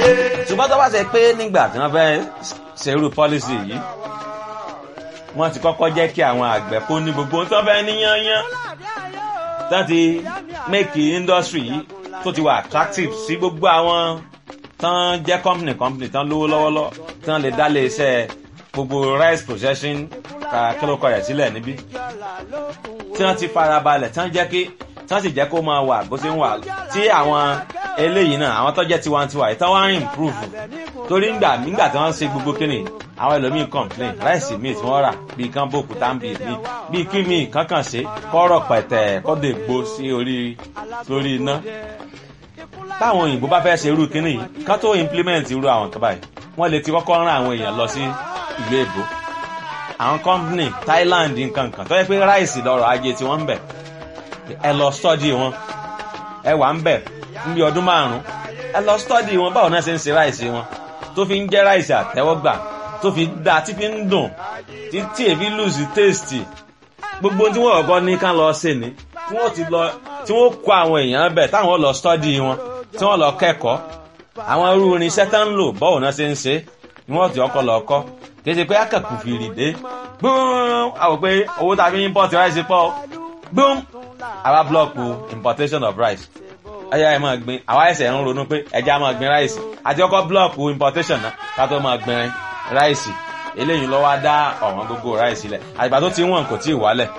ṣùgbọ́n tó bá ṣe pé nígbà tí wọ́n fẹ́ ṣerú pọ́lísì yìí wọ́n ti kọ́kọ́ jẹ́ kí àwọn àgbẹ̀ kó ní gbogbo tó fẹ́ níyányán tó ti make industry yìí tó ti wà attractive sí gbogbo àwọn tán jẹ́ company company tán lówó lọ́wọ́lọ́wọ́ tán lè dá lé iṣẹ́ gbogbo rice processing kílókọ rẹ̀ sílẹ̀ níbí tí wọ́n ti farabalẹ̀ tán jẹ́ kí tán sì jẹ́ kó máa wà bó ṣe ń wà tí àwọn eléyìí náà àwọn tó jẹ́ tiwantiwa yìí tán wá ń improve torí ngbà nígbà tí wọ́n ń ṣe gbogbo kíni àwọn ẹlòmíì complain ráìsì míì tí wọ́n rà bíi kán bòkú táǹbì míì bíi kí míì kankan ṣe kọ́rọ̀ pẹ̀tẹ̀ kọ́dọ̀ ègbó sí orí lórí iná táwọn òyìnbó bá fẹ́ ṣe irú kíní yìí kán tó implement irú àwọn kan báyìí wọ́n lè ti kọ́kọ́ rán àwọn èèyàn lọ sí ìlú èbó àwọn company Thailand nkankan tó yẹ pé ráìsì lọ́rọ̀ ajé tí wọ́n ń bẹ̀ ẹ lọ study wọn ẹ wà ń bẹ̀ níbi ọdún márùn-ún ẹ lọ study wọn báwo náà ṣe ń ṣe ráìsì wọn tó fi ń jẹ́ ráìsì àtẹ́wọ́gbà tó fi dá tí fi ń dùn tí tí èfi lùsì tèstì gbogbo tí wọ́n ọ̀gọ́ ní ká lọ ṣe ni tí wọ́n ti lọ tí wọ́n kó àwọn èèyàn bẹ̀ táwọn lọ study wọn tí wọ́n lọ kẹ́kọ̀ọ́ àwọn irú irinṣẹ́ tá ń lò báwo náà ṣe ń ṣe ni wọ́n ti ọkọ̀ lọ kọ́ kì í ṣe pé akẹ́kù fìrì dé gbóòm àwọn pé owó tá a fi import rice pọ̀ gbóòm àwa blọọkù importation of rice ẹyà ẹ máa gbin àwa ẹsẹ̀ ń ronú pé ẹja máa gbin rice àti ọkọ̀ blọọkù importation náà ká tó máa gbin rice eléyìí lọ́wọ́ á dá ọ̀wọ́n gbogbo rice lẹ̀ àgbà tó ti wọ̀n kò tí ì wálẹ̀.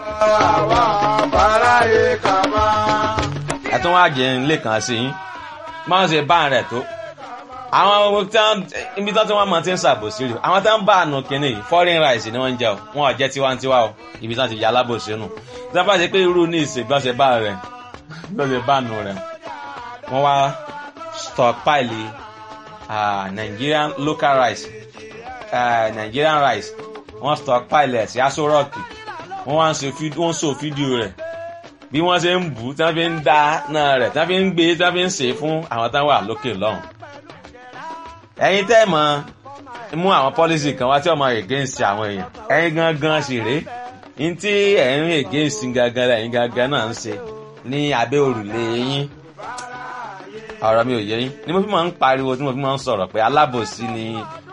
ẹ̀tún wá jẹ́ ń lè kàn sí yín máa ń ṣe bá rẹ̀ tó àwọn ibi tí wọ́n máa ti ń ṣàbòsí rí àwọn tí wọ́n bá àánú kínní yìí foreign rice ni wọ́n ń jẹ o wọn ò jẹ́ tiwantiwa o ibi tí wọ́n ti yà alábòsí nù tí wọ́n bá ṣe pé irú ní ìsìn bí wọ́n ṣe bá rẹ̀ bí wọ́n ṣe bá nù rẹ̀ wọ́n wá stockpile uh, Nigerian local rice uh, Nigerian rice wọ́n stockpile ẹ̀ sí aṣọ rọ́ọ̀kì wọ́n wá ń so fídíò rẹ̀ bí wọ́n ṣe ń bù tí wọ́n fi ń dá náà rẹ̀ tí wọ́n fi ń gbé tí wọ́n fi ń sè é fún àwọn táwọn wà lókè lọ́hùn ẹ̀yin tẹ́ mọ̀ mú àwọn pọ́lísì kan wá tí ọmọ against àwọn èèyàn ẹ̀yin gangan sì rèé ní tí ẹ̀yin against gangan lẹ́yìn gangan náà ń ṣe ní abẹ́ òrùlé yín ọ̀rọ̀ mi ò yé yín ni mo fi máa ń pariwo tí mo fi máa ń sọ̀rọ̀ pé alábòsí ni